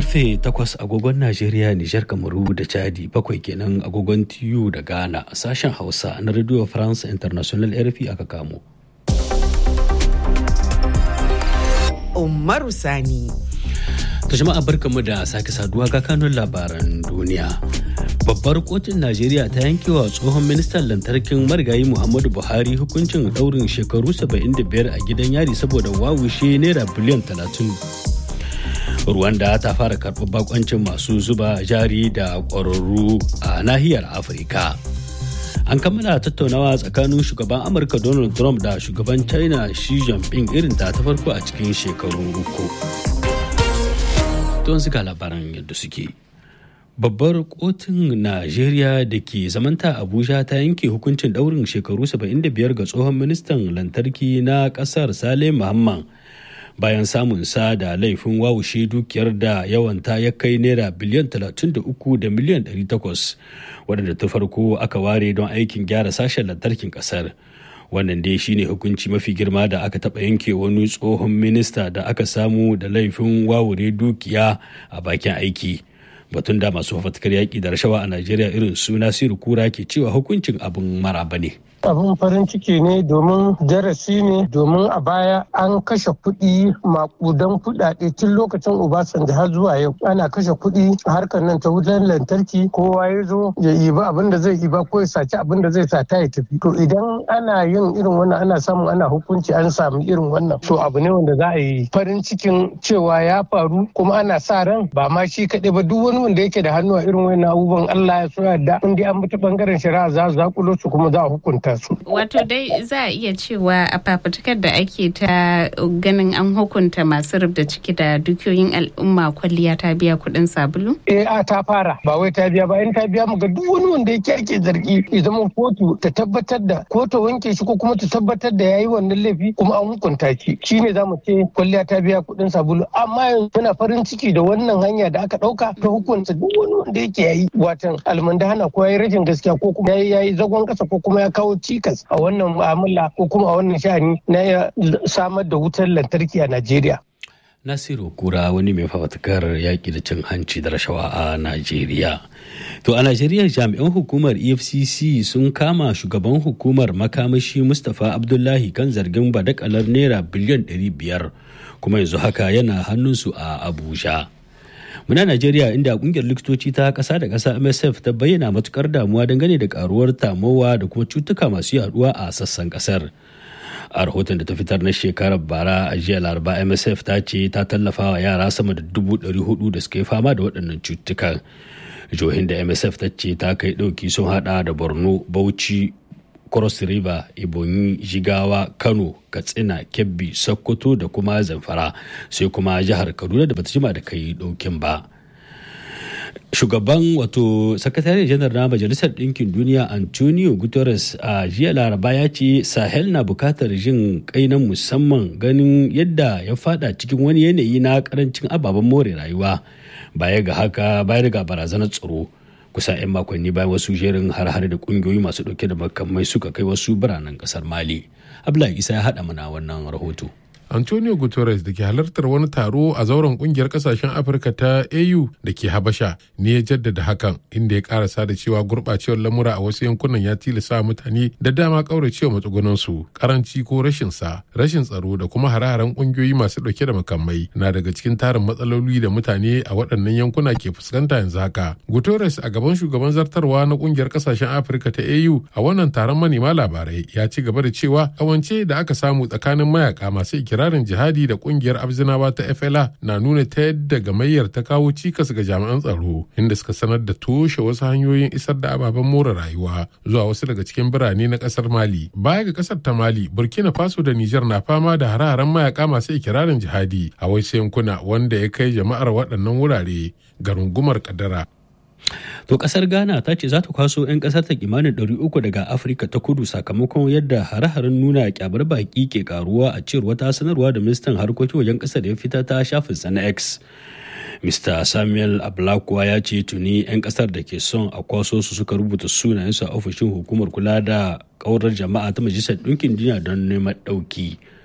karfe 8 agogon Najeriya, Nijar, Kamaru da Chadi bakwai kenan agogon TU da Ghana sashen Hausa na Radio France International RFI aka kamo. Umaru Sani. Ta jama'a barkamu da sake saduwa ga kanun labaran duniya. Babbar kotun Najeriya ta yankewa tsohon ministan lantarkin marigayi Muhammadu Buhari hukuncin daurin shekaru 75 a gidan yari saboda wawushe naira biliyan 30. Rwanda ta fara karɓar bakoncin masu zuba jari da ƙwararru a nahiyar Afirka. An kammala tattaunawa tsakanin shugaban Amurka Donald Trump da shugaban China Xi Jinping irin ta ta farko a cikin shekaru uku. Don suka labaran yadda suke. Babbar kotun Najeriya da ke zamanta Abuja ta yanke hukuncin daurin shekaru 75 ga tsohon ministan lantarki na kasar Sale Muhammad. bayan samun sa da laifin wawushe dukiyar da yawanta ya kai naira biliyan 33 da miliyan 800 wadanda ta farko aka ware don aikin gyara sashen lantarkin kasar wannan dai shine hukunci mafi girma da aka taɓa yanke wani tsohon minista da aka samu da laifin wawure dukiya a bakin aiki batun da masu fafatkar yaƙi da rashawa a najeriya irin su nasiru kura ke cewa hukuncin abin maraba ne abin farin ciki ne domin darasi ne domin a baya an kashe kuɗi makudan kuɗaɗe tun lokacin obasanjo har zuwa yau ana kashe kuɗi a harkar nan ta wutar lantarki kowa ya zo ya iba abin da zai iba ko ya saci abin da zai sata ya tafi to idan ana yin irin wannan ana samun ana hukunci an samu irin wannan to abu ne wanda za a yi farin cikin cewa ya faru kuma ana sa ran ba ma shi kaɗai ba duk wani wanda yake da hannu a irin wannan abubuwan Allah ya so yadda in dai an bi ta bangaren shari'a za su zakulo su kuma za a hukunta su. Wato dai za a iya cewa a fafutukar da ake ta ganin an hukunta masu rubda ciki da dukiyoyin al'umma kwalliya ta biya kuɗin sabulu? Eh a ta fara ba wai ta biya ba in ta biya mu ga duk wani wanda yake ake zargi ya zama kotu ta tabbatar da ko ta wanke shi ko kuma ta tabbatar da yayi wannan laifi kuma an hukunta shi shine za mu ce kwalliya ta biya kuɗin sabulu amma yanzu muna farin ciki da wannan hanya da aka ɗauka ta hukunta duk wani wanda yake yayi watan almandahana ko yayi rashin gaskiya ko kuma yayi zagon kasa ko kuma ya kawo cikas a wannan mu'amala ko kuma a wannan shani na samar da wutar lantarki a Najeriya. Nasiru Kura wani mai fafatakar yaƙi da cin hanci da rashawa a Najeriya. To a Najeriya jami'an hukumar EFCC sun kama shugaban hukumar makamashi Mustapha Abdullahi kan zargin badakalar naira biliyan 500 kuma yanzu haka yana hannunsu a Abuja. muna najeriya inda kungiyar likitoci ta kasa da kasa msf ta bayyana matukar damuwa dangane da karuwar tamowa da kuma cutuka masu yaduwa a sassan kasar a rahoton da ta fitar na shekarar bara a jiya laraba msf ta ce ta tallafa wa yara sama da dubu ɗari hudu da suka yi fama da waɗannan cutukan jihohin da msf ta ce ta kai ɗauki sun hada da borno bauchi cross river ibonyi jigawa kano katsina kebbi sokoto da kuma zamfara sai kuma jihar kaduna da bata jima da kai ɗaukin ba shugaban wato sakatare janar na majalisar ɗinkin duniya antonio guterres a jiya laraba ya ce sahel na bukatar jin kai na musamman ganin yadda ya fada cikin wani yanayi na karancin ababen more rayuwa baya ga haka baya ga barazanar tsaro kusan 'yan makonni bayan wasu jerin har-har da kungiyoyi masu dauke da makamai suka kai wasu biranen kasar mali abdullahi isa ya haɗa mana wannan rahoto Antonio Guterres da ke halartar wani taro a zauren kungiyar kasashen Afirka ta AU da ke Habasha ne ya jaddada hakan inda ya karasa da cewa gurɓacewar lamura a wasu yankunan ya tilasa mutane da dama kauracewa matsugunansu karanci ko rashin sa rashin tsaro da kuma hare-haren kungiyoyi masu ɗauke da makamai na daga cikin tarin matsaloli da mutane a waɗannan yankuna ke fuskanta yanzu haka. Guterres a gaban shugaban zartarwa na kungiyar kasashen Afirka ta AU a wannan taron manema labarai ya ci gaba da cewa kawance da aka samu tsakanin mayaka masu ikira ikirarin jihadi da kungiyar abzinawa ta FLA na nuna ta yadda gamayyar ta kawo cikas ga jami'an tsaro inda suka sanar da toshe wasu hanyoyin isar da ababen more rayuwa zuwa wasu daga cikin birane na kasar Mali. Baya ga kasar ta Mali, Burkina Faso da Nijar na fama da hare-haren mayaka masu ikirarin jihadi a wasu yankuna wanda ya kai jama'ar waɗannan wurare ga rungumar kadara. To kasar Ghana ta ce za ta kwaso 'yan kasar ta kimanin 300 daga Afirka ta kudu sakamakon yadda hare-haren nuna kyabar baki ke karuwa a cewar wata sanarwa da ministan harkokin wajen kasar ya fita ta shafin na X. Mr. Samuel Ablakwa ya ce tuni 'yan kasar da ke son a kwaso su suka rubuta sunayensu a ofishin hukumar kula da kaurar jama'a ta Majalisar Ɗinkin Duniya don neman ɗauki.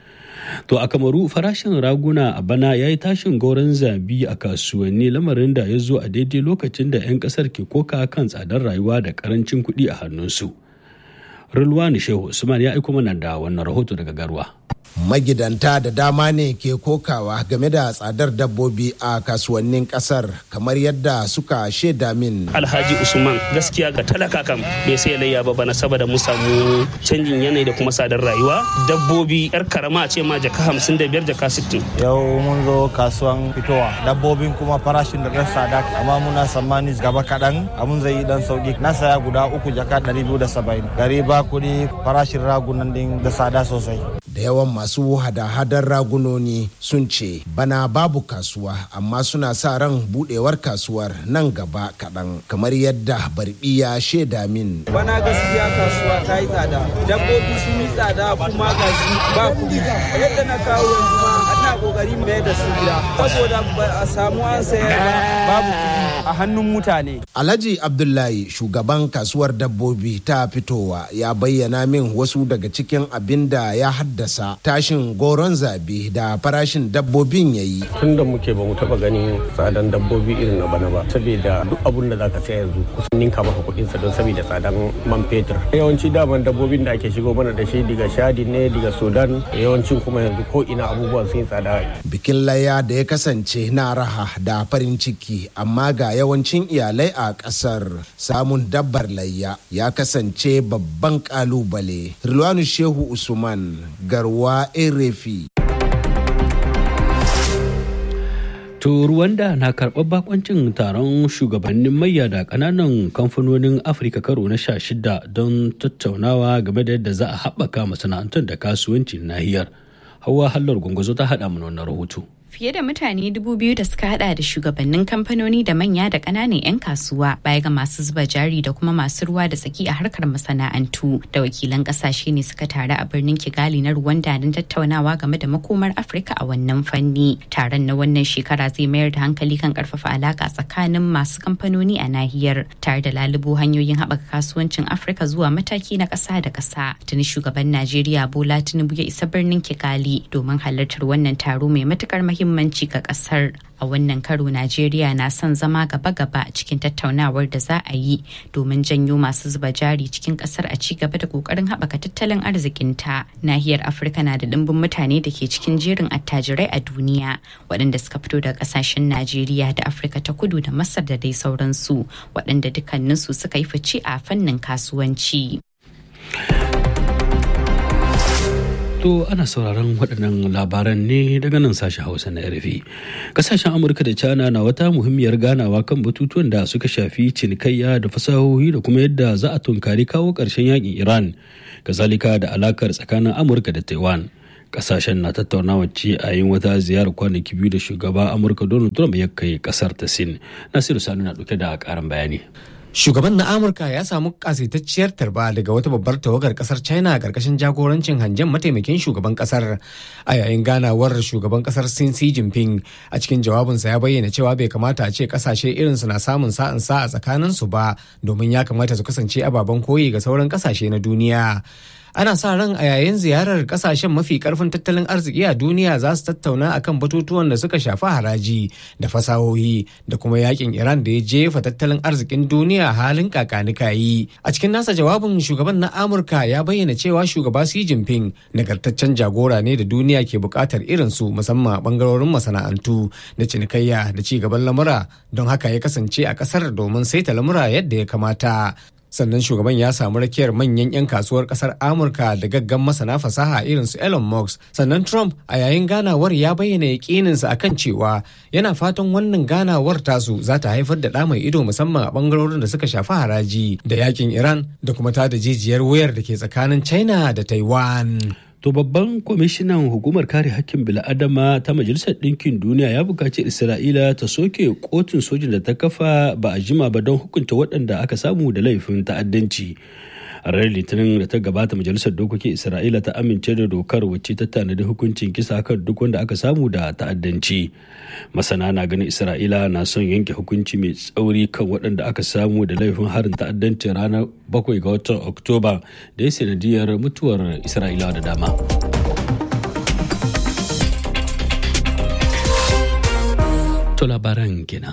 To a Kamaru farashin raguna a bana ya yi tashin goron zabi a kasuwanni lamarin da ya zo a daidai lokacin da 'yan kasar ke koka kan tsadar rayuwa da karancin kuɗi a hannunsu. Rulwani Shehu Usman ya aiko mana da wannan rahoto daga Garwa. magidanta da dama ne ke kokawa game da tsadar dabbobi a kasuwannin kasar kamar yadda suka shaida min alhaji usman gaskiya ga talaka kam bai sai layya ba bana saboda mu samu canjin yanayi da kuma tsadar rayuwa dabbobi yar karama ce ma jaka hamsin da biyar jaka sittin yau mun zo kasuwan fitowa dabbobin kuma farashin da ɗan tsada amma muna tsammani gaba kaɗan abun zai yi dan sauki na saya guda uku jaka ɗari biyu da saba'in gari ba kuɗi farashin ragunan din da tsada sosai da yawan masu hada-hadar ragunoni sun ce bana babu kasuwa amma suna sa ran budewar kasuwar nan gaba kaɗan kamar yadda barbi ya shaida min bana gaskiya kasuwa ta yi tsada dabbobi sun yi tsada kuma gashi ba kuɗi yadda na kawo yanzu ma ana kokari mai da su gida saboda ba a samu an sayar ba babu kuɗi a hannun mutane alhaji abdullahi shugaban kasuwar dabbobi ta fitowa ya bayyana min wasu daga cikin abin da ya haddasa tashin goron zabe da farashin dabbobin ya yi tun da muke ba mu taba ganin tsadan dabbobi irin na bana ba saboda duk abun da zaka saya yanzu kusan ninka maka kuɗin sa don saboda tsadan man fetur yawanci daman dabbobin da ake shigo mana da shi daga shadi ne daga sudan yawancin kuma yanzu ko ina abubuwan sun tsada bikin laya da ya kasance na raha da farin ciki amma ga yawancin iyalai a ƙasar samun dabbar layya ya kasance babban ƙalubale rilwanu shehu usman garwa erefi To Rwanda na karɓar bakoncin taron shugabannin mayya da ƙananan kamfanonin Afirka karo na sha shida don tattaunawa game da yadda za a haɓaka masana'antun da kasuwancin nahiyar. Hawa Hallar Gwangwazo ta haɗa mana wannan rahoto. Fiye da mutane dubu biyu da suka hada da shugabannin kamfanoni da manya da ƙananan 'yan kasuwa baya ga masu zuba jari da kuma masu ruwa da tsaki a harkar masana'antu da wakilan ƙasashe ne suka taru a birnin Kigali na Rwanda don tattaunawa game da makomar Afirka a wannan fanni. Taron na wannan shekara zai mayar da hankali kan ƙarfafa alaƙa tsakanin masu kamfanoni a nahiyar tare da lalubo hanyoyin haɓaka kasuwancin Afirka zuwa mataki na ƙasa da ƙasa. Tuni shugaban Najeriya Bola Tinubu ya isa birnin Kigali domin halartar wannan taro mai matuƙar muhimmanci muhimmanci ga kasar a wannan karo najeriya na son zama gaba-gaba cikin tattaunawar da za a yi domin janyo masu zuba jari cikin kasar a ci gaba da kokarin haɓaka tattalin arzikinta nahiyar afirka na da ɗimbin mutane da ke cikin jerin attajirai a duniya waɗanda suka fito daga ƙasashen najeriya da afirka ta kudu da masar da dai sauransu waɗanda dukkaninsu suka yi fice a fannin kasuwanci. To ana sauraron waɗannan labaran ne daga nan sashen Hausa na RFI. Kasashen Amurka da China na wata muhimmiyar ganawa kan batutuwan da suka shafi cinikayya da fasahohi da kuma yadda za a tunkari kawo ƙarshen yakin Iran, kazalika da alakar tsakanin Amurka da Taiwan. Kasashen na tattaunawa ce a yin wata ziyarar kwanaki biyu da shugaba Amurka Donald Trump ya kai ƙasar ta Sin. Nasiru Sani na ɗauke da ƙarin bayani. Shugaban na Amurka ya samu kasaitacciyar tarba daga wata babbar tawagar kasar China a ƙarƙashin jagorancin hangen mataimakin shugaban kasar a yayin ganawar shugaban kasar Sin Xi Jinping a cikin jawabinsa ya bayyana cewa bai kamata a ce kasashe irinsu na samun sa'in sa a tsakaninsu ba domin ya kamata su kasance ababen koyi ga sauran kasashe na duniya. ana sa ran a yayin ziyarar kasashen mafi karfin tattalin arziki a duniya za su tattauna akan batutuwan da suka shafi haraji da fasahohi da kuma yakin iran da ya jefa tattalin arzikin duniya halin kakanikayi a cikin nasa jawabin shugaban na amurka ya bayyana cewa shugaba xi jinping nagartaccen jagora ne da duniya ke bukatar irinsu musamman a bangarorin masana'antu da cinikayya da ci gaban lamura don haka ya kasance a kasar domin saita lamura yadda ya kamata sannan shugaban ya samu rakiyar manyan 'yan kasuwar kasar amurka da gaggan masana fasaha irin su elon musk sannan trump a yayin ganawar ya bayyana yakininsa akan cewa yana fatan wannan ganawar tasu za ta haifar da ɗa mai ido musamman a bangarorin da suka shafi haraji da yakin iran da kuma ta da jijiyar wayar da ke tsakanin china da taiwan To babban kwamishinan hukumar kare hakkin bil'adama ta Majalisar Ɗinkin Duniya ya buƙaci Isra'ila ta soke kotun sojin da ta kafa ba a jima ba don hukunta waɗanda aka samu da laifin ta'addanci. a ranar litinin da ta gabata majalisar dokokin isra'ila ta amince da dokar wacce ta tanadi hukuncin kisa kan duk wanda aka samu da ta'addanci masana na ganin isra'ila na son yanke hukunci mai tsauri kan waɗanda aka samu da laifin harin ta'addanci ranar bakwai ga watan oktoba da ya sanadiyar mutuwar isra'ilawa da dama To labaran kenan.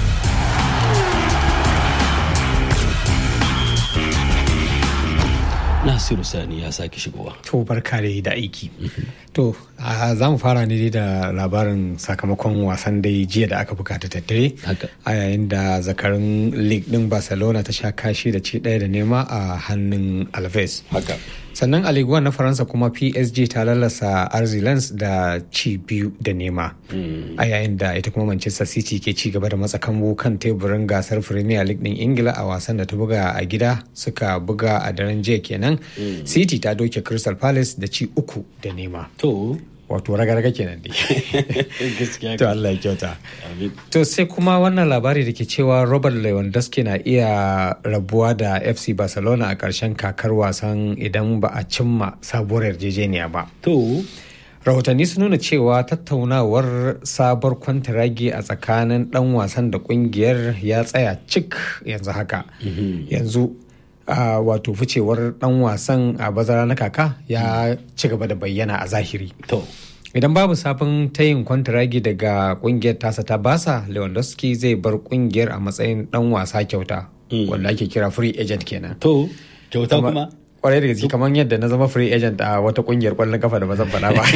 Nasiru Sani ya sake shigowa. To barka da da aiki. To za mu fara ne da labarin sakamakon wasan dai jiya da aka bukata tattare. A yayin da zakarin League din Barcelona ta sha kashi da ci ɗaya da nema a hannun Alves. Haka. Sannan a Ligue na Faransa kuma PSG ta lalasa Arzilans da ci biyu da nema. A yayin da ita kuma Manchester City ke ci gaba da matsa kambu kan teburin gasar Premier League din Ingila a wasan da ta buga a gida suka buga a daren jiya kenan. City ta doke Crystal Palace da ci uku da nema. To. Wato raga-raga kenan dai. Gaskiya. To Allah ya kyauta. To sai kuma wannan labari da ke cewa Robert Lewandowski na iya rabuwa da FC Barcelona a ƙarshen kakar wasan idan ba a cimma sabuwar yarjejeniya ba. To. rahotanni sun nuna cewa tattaunawar sabuwar kwantaragi a tsakanin dan wasan da kungiyar ya tsaya cik yanzu haka yanzu Uh, wato ficewar dan wasan a bazara na kaka ya ci gaba da bayyana a zahiri. To. Idan babu sabon tayin kwantaragi daga kungiyar tasa ta basa, Lewandowski zai bar kungiyar a matsayin dan wasa kyauta, mm. wanda ake kira free agent kenan. To, kyauta kuma? kwarai da gaske kamar yadda na zama free agent a wata kungiyar kwallon kafa da ba zan faɗa ba.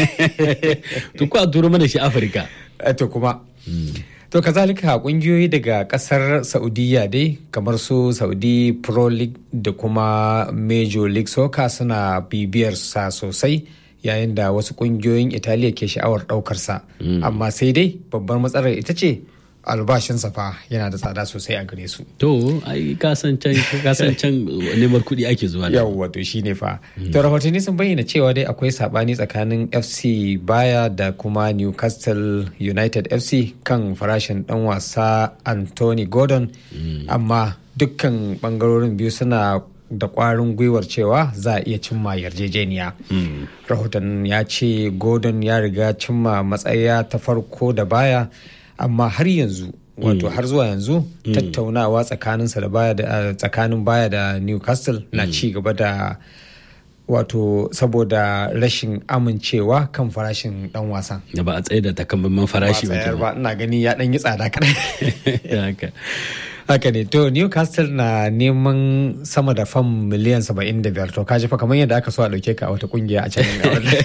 To ko a turo mana shi Afirka. To kuma. To kazalika kungiyoyi daga kasar Saudiya dai kamar su Saudi Pro League da kuma Major League Soccer suna bibiyar sa sosai yayin da wasu kungiyoyin Italiya ke sha'awar daukar sa. Amma sai dai babbar matsalar ita ce albashinsa fa yana da tsada sosai a gare su. To, ai kasancan neman kuɗi ake zuwa da. Yawwa to shine fa. To rahotanni sun bayyana cewa dai akwai sabani tsakanin FC Baya da kuma Newcastle United FC kan farashin dan wasa Anthony Gordon. Amma dukkan bangarorin biyu suna da kwarin gwiwar cewa za a iya cimma yarjejeniya. Rahoton ya ce Gordon ya riga cimma matsaya ta farko da baya. amma har yanzu wato har zuwa yanzu tattaunawa tsakaninsa da baya da tsakanin baya da newcastle na ci gaba da wato saboda rashin amincewa kan farashin dan wasan da ba a tsaye da takamaiman farashi ba ba ina gani ya dan yi tsada kaɗan haka ne to newcastle na neman sama da fam miliyan 75 to kaji fa kamar yadda aka so a dauke ka a wata kungiya a can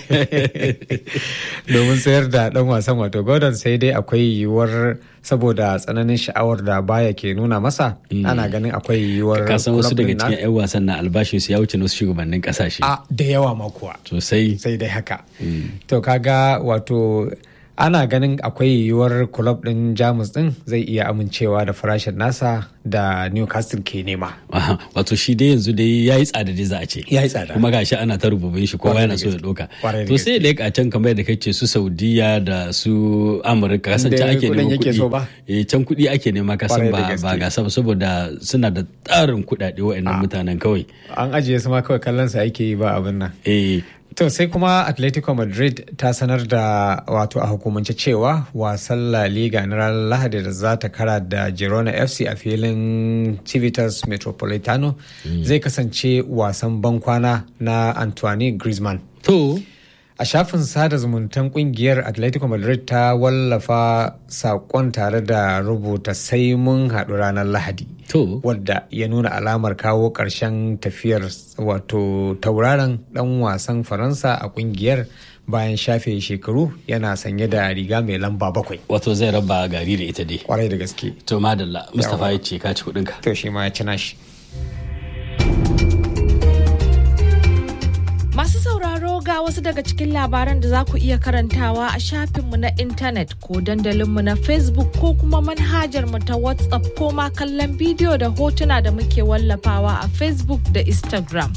domin sayar da dan wasan wato gordon sai dai akwai yiwuwar saboda tsananin sha'awar da baya ke nuna masa ana ganin akwai yiwuwar ka san wasu daga cikin 'yan wasan na albashin su ya wuce na wasu shugabannin kasashe a da yawa ma kuwa sosai sai dai haka to kaga wato ana ganin akwai yiwuwar kulob din jamus din zai iya amincewa da farashin nasa da newcastle ke nema wato shi dai yanzu dai ya yi tsada dai za a ce ya yi tsada kuma gashi ana ta rububin shi kowa yana so ya doka to sai da a can kamar da kace su saudiya da su amurka kasan can ake neman kuɗi can kuɗi ake nema kasan ba ba gasa ba saboda suna da tsarin kuɗaɗe wa'annan mutanen kawai an ajiye su ma kawai kallon sa ake yi ba abin nan eh To sai kuma Atletico Madrid ta sanar da wato a hukumance cewa wasan La Liga na ranar Lahadi da za ta kara da Girona FC a filin Civitas Metropolitano mm. zai kasance wasan bankwana na Antoine Griezmann. To, a shafin sada zumuntan kungiyar Atletico Madrid ta wallafa saƙon tare da rubuta sai mun haɗu ranar Lahadi. To. Wadda ya nuna alamar kawo ƙarshen tafiyar wato tauraron ɗan wasan Faransa a kungiyar bayan shafe shekaru yana sanye da riga mai lamba bakwai. Wato zai raba gari da ita dai. Kwarai da gaske. To madalla, Mustapha ya ce ka ci kuɗinka. To shi ma ya ci nashi. Masu sauraro ga wasu daga cikin labaran da za ku iya karantawa a shafinmu na intanet ko dandalinmu na Facebook ko kuma manhajar mu ta WhatsApp ko ma kallon bidiyo da hotuna da muke wallafawa a Facebook da Instagram.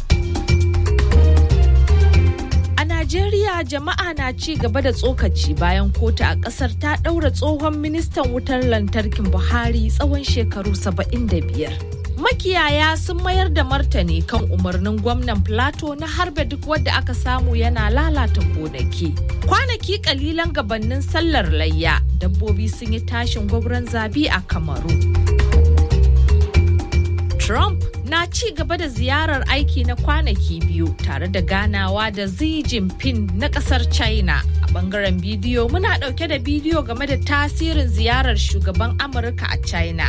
A Najeriya jama'a na ci gaba da tsokaci bayan kotu a ƙasar ta ɗaura tsohon ministan wutar lantarkin Buhari tsawon shekaru 75. makiyaya sun mayar da martani kan umarnin gwamnan plateau na harbe duk wadda aka samu yana lalata gonaki kwanaki kalilan gabanin sallar layya dabbobi sun yi tashin gwabran zabi a kamaru trump na ci gaba da ziyarar aiki na kwanaki biyu tare da ganawa da Xi Jinping na kasar China. A bangaren bidiyo muna dauke da bidiyo game da tasirin ziyarar shugaban Amurka a China.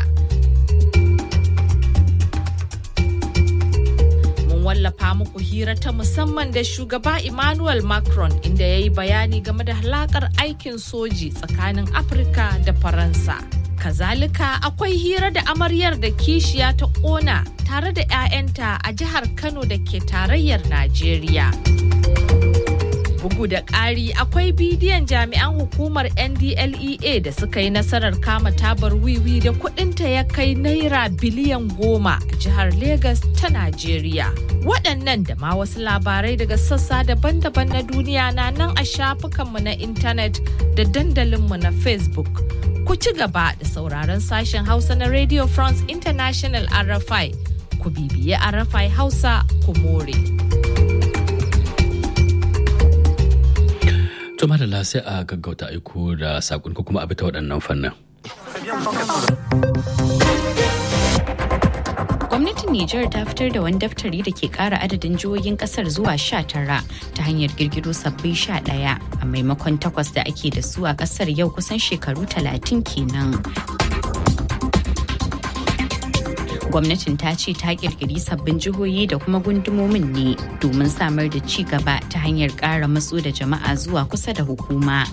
Mun wallafa muku hira ta musamman da shugaba Emmanuel Macron inda ya yi bayani game da halakar aikin soji tsakanin Afirka da Faransa. Kazalika akwai hira da amaryar da kishiya ta ƙona tare da 'ya'yanta a jihar Kano da ke tarayyar Najeriya. Bugu da ƙari akwai bidiyon jami'an hukumar NDLEA da suka yi nasarar kama tabar wiwi da kudinta ya kai naira biliyan goma a jihar Legas ta Najeriya. Waɗannan da ma wasu labarai daga sassa daban-daban na duniya na nan a shafukanmu na intanet da dandalinmu na Facebook. Ku ci gaba da sauraron sashen Hausa na Radio France International RFI. Ku bibiye RFI Hausa ku more. To madalla sai a gaggauta aiko da sakon ko kuma a bita waɗannan fannin. Gwamnatin Nijar ta fitar da wani daftari da ke kara adadin jihohin kasar zuwa sha tara ta hanyar girgiro sabbin sha ɗaya a maimakon takwas da ake da su a kasar yau kusan shekaru talatin kenan. gwamnatin ta ce ta kirkiri sabbin jihohi da kuma gundumomin ne domin samar da ci gaba ta hanyar ƙara matso da jama'a zuwa kusa da hukuma.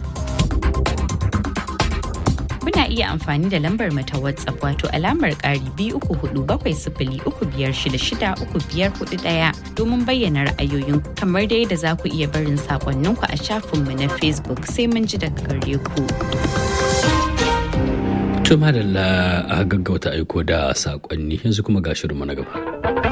Kuna iya amfani da lambar mata WhatsApp wato alamar ƙari biyu uku hudu bakwai sifili uku biyar shida shida uku biyar hudu ɗaya domin bayyana ra'ayoyin kamar da yadda za ku iya barin sakonninku a shafinmu na Facebook sai mun ji daga gare ku. To madalla a gaggauta aiko da sakonni yanzu kuma ga shirinmu na gaba.